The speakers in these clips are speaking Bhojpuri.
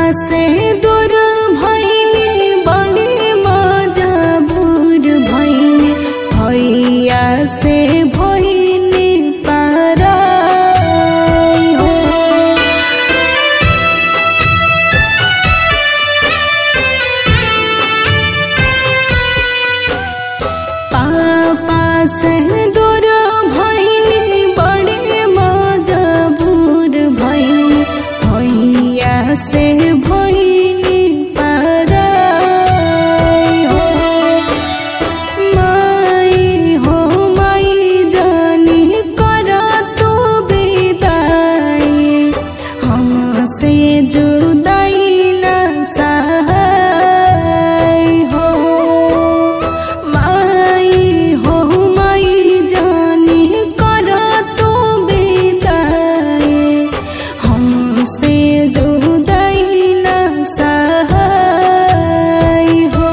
से दूर भैली बड़ी मजबूर भैली भैया से भैली पराई हो पापा से दूर भैली बड़ी मजबूर भैली भैया से भैली पराई हो माई हो माई जानी कर तू विदाई हमसे जुदाई न सहाय हो माई हो माई जानी कर तू विदाई हमसे जुदाई न सहाय हो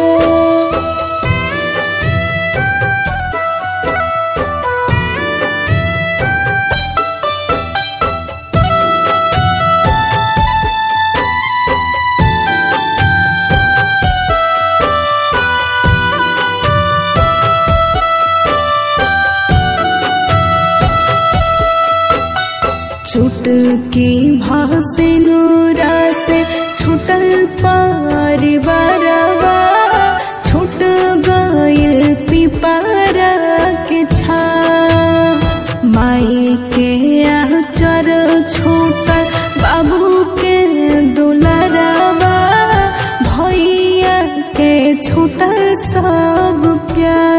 चुटकी भासे नूरा से छुटल परिवारवा छूट गइल पिपरा के छा माई के आचर छूटल बाबू के दुलरवा भैया के छूटल सब प्यार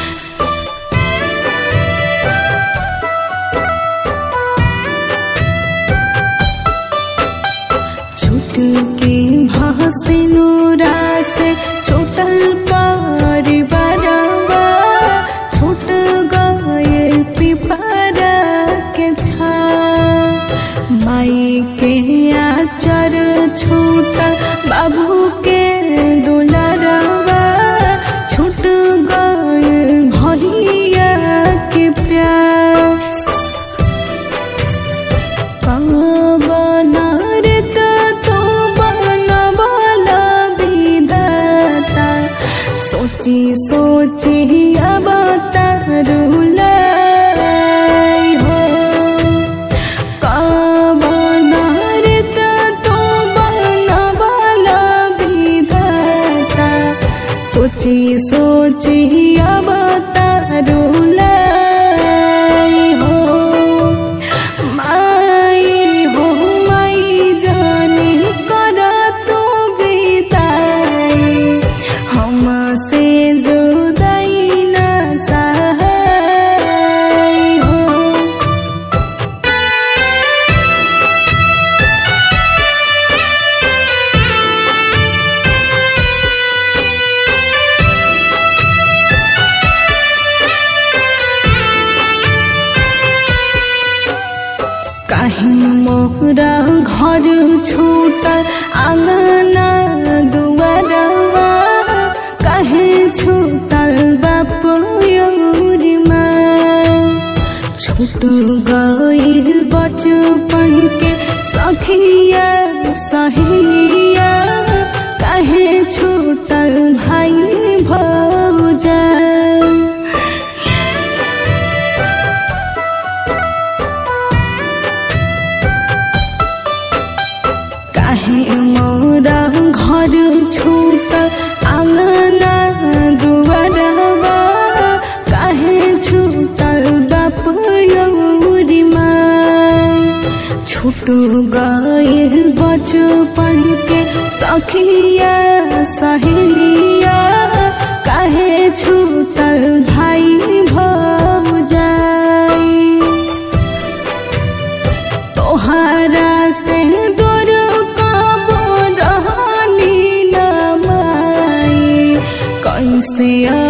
छुटकी भासे नूरा से छुटल परिवारवा छूट गए पिपरा के छा माई के आचर छूटल बाबू के दुलरवा छूट गए भैया के प्यार कवनारत तो बनवाला विधाता सोची सोची अब तरुलाई हो कवनारत तो बनवाला विधाता सोची सोची अब तरुलाई हो माई हो माई जाने कर तू बिताई हमसे जुदाई न सहाय हो काहे मोरा घर छूटल आंगना दुआरवा काहे छूटल बाप योरिमा छूट गइल बचपन के सखिया सहेलिया काहे छूटल भाई भौजा काहे मोरा घर छूटल आंगना दुआरवा काहे छूटल बाप यौरिमा छूट गइल बचपन के सखिया सहेलिया काहे छूटल भाई भौजाई तोहरा से दूर पाबो रहनी न माई कैसे